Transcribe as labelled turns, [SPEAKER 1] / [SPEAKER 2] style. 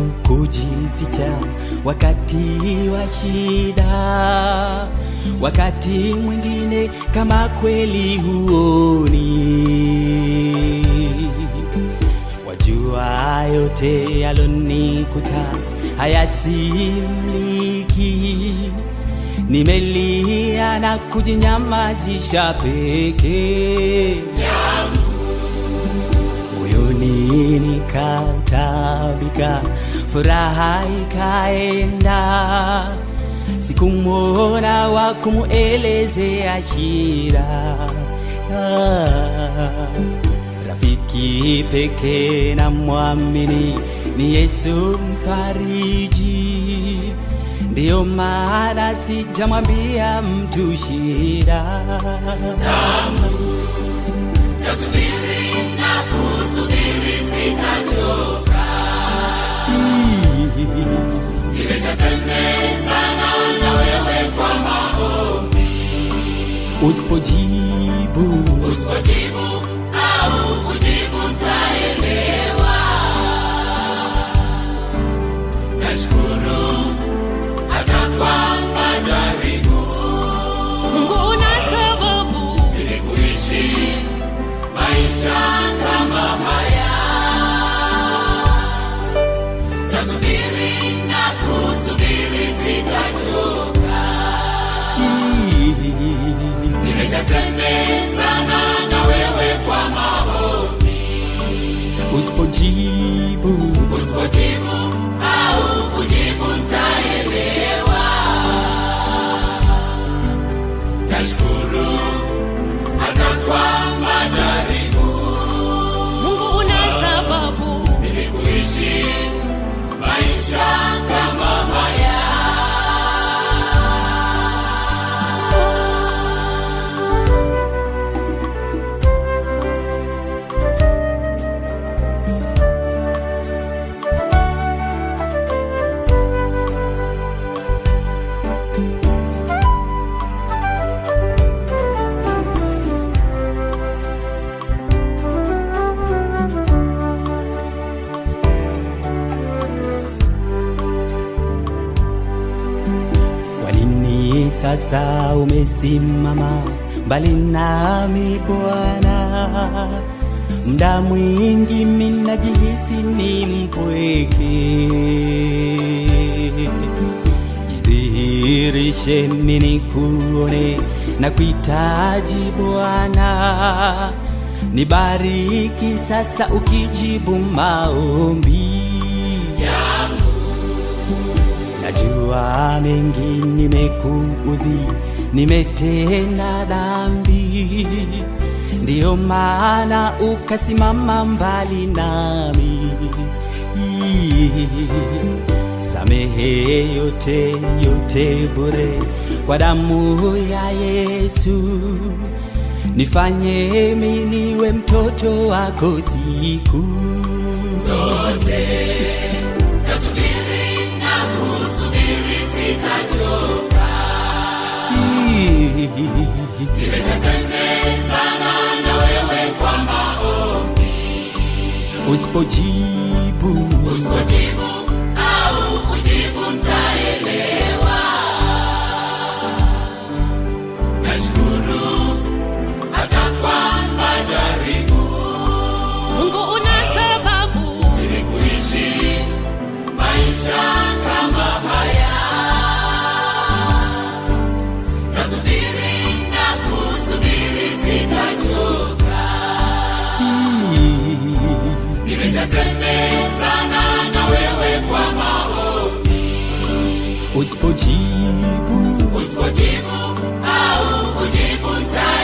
[SPEAKER 1] kujificha wakati wa shida, wakati mwingine kama kweli huoni. Wajua yote yalonikuta hayasimliki, nimelia na kujinyamazisha peke moyoni nikautabika, furaha ikaenda, sikumwona wa kumuelezea shida. Ah, rafiki peke na mwamini ni Yesu mfariji, ndiyo maana sijamwambia mtu shida
[SPEAKER 2] Tasubiri na kusubiri sitachoka. Nimeshasemezana na wewe kwa maombi.
[SPEAKER 1] Usipojibu
[SPEAKER 2] Usipojibu au kujibu ntaelewa. Nashukuru hata kwa majaribu
[SPEAKER 3] Mungu una sababu
[SPEAKER 2] ili kuishi maisha kama haya. Tasubiri na kusubiri sitachoka. Nimeshasemezana na wewe kwa maombi.
[SPEAKER 1] usipojibu
[SPEAKER 2] Usipojibu au kujibu ntaelewa. Nashukuru hata kwa majaribu
[SPEAKER 3] Mungu una sababu
[SPEAKER 2] ili kuishi maisha kama haya.
[SPEAKER 1] Kwa nini sasa umesimama mbali nami Bwana? Mda mwingi minajihisi ni mpweke. Jidhihirishe mini kuone na kuhitaji Bwana, nibariki sasa ukijibu maombi Najua mengi nimekuudhi, nimetenda dhambi, ndiyo maana ukasimama mbali nami. Samehe yote yote bure kwa damu ya Yesu, nifanye mimi niwe mtoto wako siku
[SPEAKER 2] Tasubiri na kusubiri sitachoka. Nimeshasemezana na wewe kwa maombi.
[SPEAKER 1] Usipojibu
[SPEAKER 2] Usipojibu au kujibu ntaelewa. Nashukuru hata kwa majaribu
[SPEAKER 3] Mungu una sababu
[SPEAKER 2] ili kuishi maisha kama haya. Tasubiri na kusubiri sitachoka. Nimeshasemezana na wewe kwa maombi.
[SPEAKER 1] usipojibu
[SPEAKER 2] Usipojibu au kujibu nta